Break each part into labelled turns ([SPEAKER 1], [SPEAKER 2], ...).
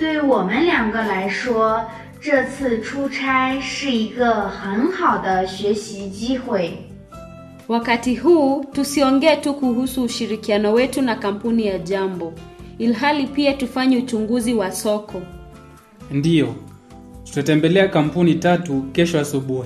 [SPEAKER 1] 对我们两个来说，这次出差是一个很好的学习机会。
[SPEAKER 2] Wakati huu tusiongee tu kuhusu ushirikiano wetu na kampuni ya Jambo, ilhali pia tufanye uchunguzi wa soko.
[SPEAKER 3] Ndiyo, tutatembelea kampuni tatu kesho asubuhi.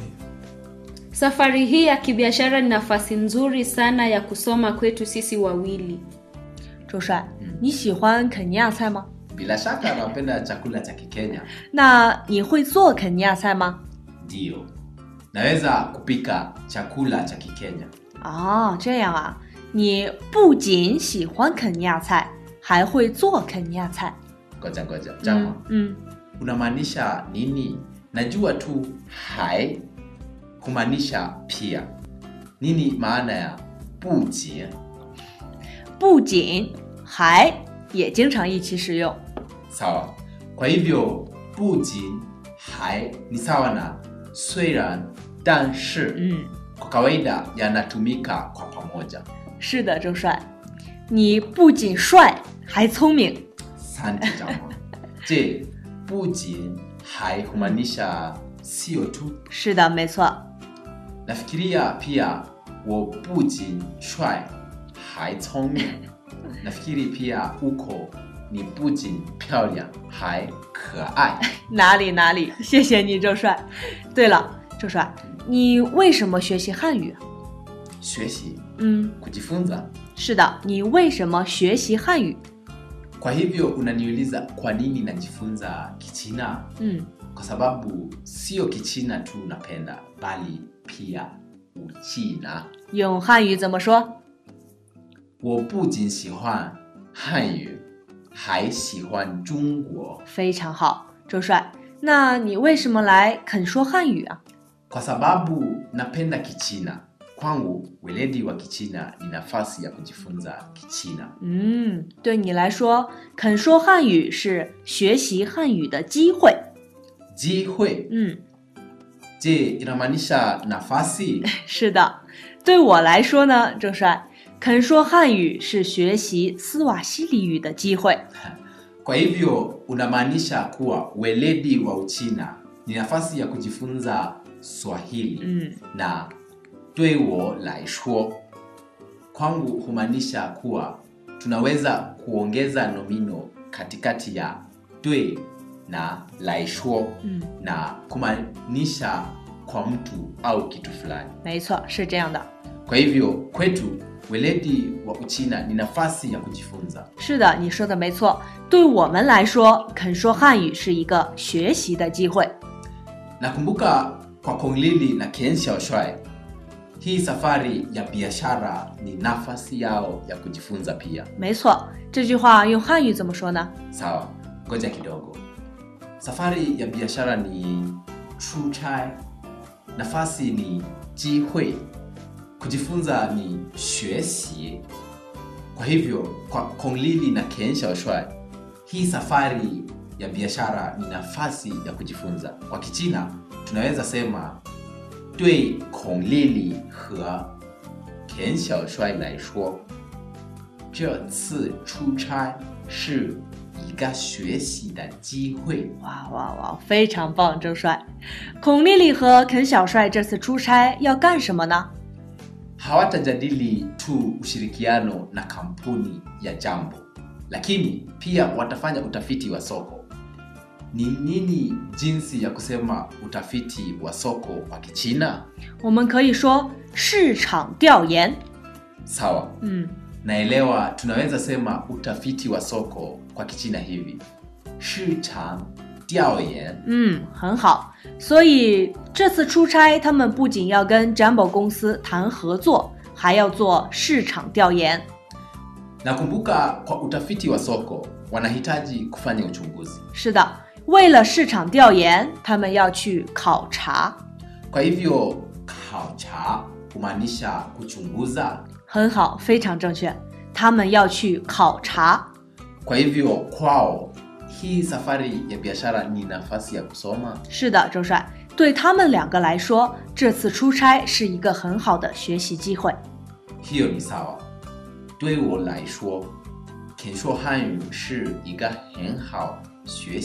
[SPEAKER 2] Safari hii ya kibiashara ni nafasi nzuri sana ya kusoma kwetu sisi wawili.
[SPEAKER 4] 周帅，你喜欢肯尼亚菜吗？
[SPEAKER 5] Bila shaka napenda chakula cha Kikenya.
[SPEAKER 4] 那你会做肯尼亚菜吗？
[SPEAKER 5] Ndiyo, naweza kupika chakula cha Kikenya.
[SPEAKER 4] 哦，这样啊，你不仅喜欢肯尼亚菜，还会做肯尼亚菜。
[SPEAKER 5] Ngoja ngoja, Jama,
[SPEAKER 4] 嗯，
[SPEAKER 5] unamaanisha nini? Najua tu hai kumaanisha pia. Nini maana ya buji?
[SPEAKER 4] 不仅还也经常一起使用。
[SPEAKER 5] Sawa. Kwa hivyo buji hai ni sawa na虽然 但是
[SPEAKER 4] 嗯，
[SPEAKER 5] kwa kawaida yanatumika kwa pamoja.
[SPEAKER 4] 是的，周帅，你不仅帅还聪明。
[SPEAKER 5] Asante Jama. Je, buji hai humaanisha sio tu
[SPEAKER 4] 是的，没错。
[SPEAKER 5] nafikiria pia 我不仅帅还聪明 nafikiri pia uko ni 不仅漂亮还可爱
[SPEAKER 4] 哪里哪里，谢谢你，周帅。对了，周帅，你为什么学习汉语啊？
[SPEAKER 5] 学习
[SPEAKER 4] 嗯，
[SPEAKER 5] kujifunza
[SPEAKER 4] 是的，你为什么学习汉语？
[SPEAKER 5] kwa hivyo unaniuliza kwa nini najifunza kichina
[SPEAKER 4] 嗯，
[SPEAKER 5] kwa sababu sio kichina tu napenda bali pia uchina
[SPEAKER 4] 用汉语怎么说？
[SPEAKER 5] 我不仅喜欢汉语还喜欢中国
[SPEAKER 4] 非常好，周帅。那你为什么来肯说汉语啊？
[SPEAKER 5] kwa sababu napenda kichina kwangu weledi wa kichina ni nafasi ya kujifunza kichina
[SPEAKER 4] 嗯，对你来说，肯说汉语是学习汉语的机会。
[SPEAKER 5] jihui
[SPEAKER 4] 嗯，
[SPEAKER 5] je inamaanisha nafasi
[SPEAKER 4] 是的，对我来说呢，周帅，肯说汉语是学习斯瓦西里语的机会。
[SPEAKER 5] kwa hivyo unamaanisha kuwa weledi wa uchina ni nafasi ya kujifunza swahili
[SPEAKER 4] 嗯，
[SPEAKER 5] na 对我来说 kwangu humaanisha kuwa tunaweza kuongeza nomino katikati ya 对 na 来说
[SPEAKER 4] 嗯，
[SPEAKER 5] na kumaanisha kwa mtu au kitu fulani
[SPEAKER 4] 没错，是这样的。
[SPEAKER 5] kwa hivyo kwetu weledi wa uchina ni nafasi ya kujifunza
[SPEAKER 4] 是的，你说的没错。对我们来说，肯说汉语是一个学习的机会。
[SPEAKER 5] nakumbuka kwa konglili na ken xiaoshuai hii safari ya biashara ni nafasi yao ya kujifunza pia
[SPEAKER 4] 没错，这句话用汉语怎么说呢？
[SPEAKER 5] sawa ngoja kidogo safari ya biashara ni chuchai nafasi ni jihui kujifunza ni xuexi kwa hivyo kwa konglili na ken xiaoshuai hii safari ya biashara ni nafasi ya kujifunza kwa kichina tunaweza sema 对孔丽丽和田小帅来说，这次出差是一个学习的机会。
[SPEAKER 4] 哇哇哇，非常棒，周帅。孔丽丽和肯小帅这次出差要干什么呢？
[SPEAKER 5] Hawatajadili tu ushirikiano na kampuni ya Jambo, lakini pia watafanya utafiti wa soko. Ni nini jinsi ya kusema utafiti wa soko kwa Kichina?
[SPEAKER 4] 我们可以说市场调研。
[SPEAKER 5] Sawa,
[SPEAKER 4] 嗯，
[SPEAKER 5] naelewa tunaweza sema utafiti wa soko kwa kichina hivi 市场调研
[SPEAKER 4] 嗯，很好。所以这次出差，他们不仅要跟 Jumbo 公司谈合作，还要做市场调研。
[SPEAKER 5] nakumbuka kwa utafiti wa soko wanahitaji kufanya uchunguzi
[SPEAKER 4] 是的，为了市场调研，他们要去考察。
[SPEAKER 5] kwa hivyo kaucha kumaanisha kuchunguza
[SPEAKER 4] 很好，非常正确。他们要去考察。
[SPEAKER 5] kwa hivyo kwao hii safari ya biashara ni nafasi ya kusoma
[SPEAKER 4] 是的，周帅，对他们两个来说，这次出差是一个很好的学习机会。
[SPEAKER 5] hiyo ni sawa 对我来说 kensho hanyu shi iga hen hao xue